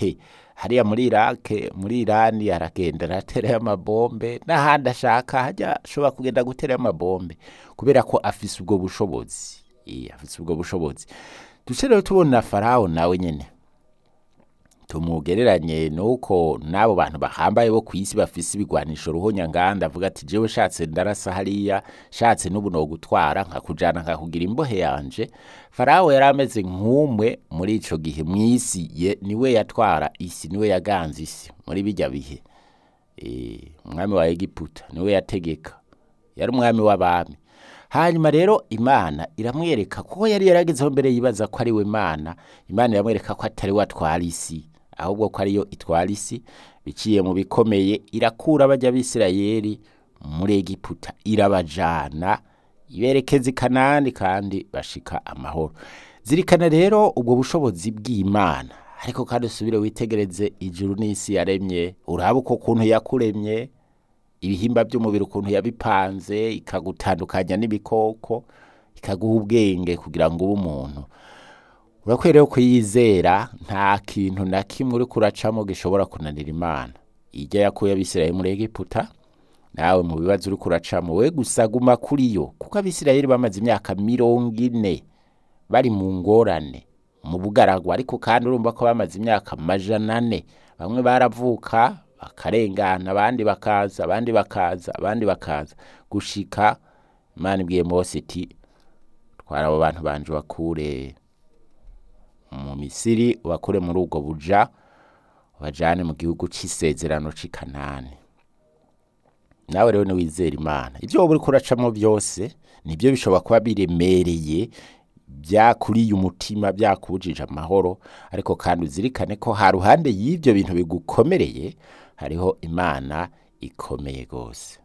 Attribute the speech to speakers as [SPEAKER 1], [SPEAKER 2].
[SPEAKER 1] he hariya muri irake muri irani aragenda araterayo amabombe n'ahandi ashaka hajya ashobora kugenda guterayo amabombe kubera ko afise ubwo bushobozi Iya, afise ubwo bushobozi duce rero tubona farawo nawe nyene tumugereranye nuko n'abo bantu bahambaye bo ku isi bafise ibigwanisho ruhonyanganda avuga ati jewe shatse ndarasa hariya shatse n'ubu nogutwara nkakujana nkakugira imbohe yanje farawo yari ameze nk'umwe muri ico gihe mw'isi ye niwe yatwara isi niwe yaganze isi muri bijya bihe Eh, umwami wa egiputa niwe yategeka yari umwami w'abami hanyuma rero imana iramwereka kuko yari yaragezeho mbere yibaza ko ari we mana imana iramwereka ko atari we atwara isi ahubwo ko ariyo itwara isi biciye mu bikomeye irakura bajya b'isirayeli muri egiputa irabajana iberekeza i kanani kandi bashika amahoro zirikana rero ubwo bushobozi bw'imana ariko kandi usubire witegereze ijuru n'isi yaremye urabe uko kuntu yakuremye ibihimba by'umubiri ukuntu yabipanze ikagutandukanya n'ibikoko ikaguha ubwenge kugira ngo ube umuntu urakwiye kuyizera nta kintu na kimwe uri kuracamo gishobora kunanira imana ijya yakuye abisirayeli muri egiputa nawe mu bibazo uri kuracamo we gusa guma kuri yo kuko abisirayeli bamaze imyaka mirongo ine bari mu ngorane mu bugaragwa ariko kandi urumva ko bamaze imyaka amajana ane bamwe baravuka bakarengana abandi bakaza abandi bakaza abandi bakaza gushika imana ibwiye mose iti twara abo bantu banje bakure mu misiri ubakure muri ubwo buja ubajane mu gihugu c'isezerano c'i kanani nawe rero niwizera imana ibyo wowe uriko uracamo byose nibyo bishobora kuba biremereye byakuriye umutima byakubujije amahoro ariko kandi uzirikane ko ha ruhande y'ibyo bintu bigukomereye hariho imana ikomeye rwose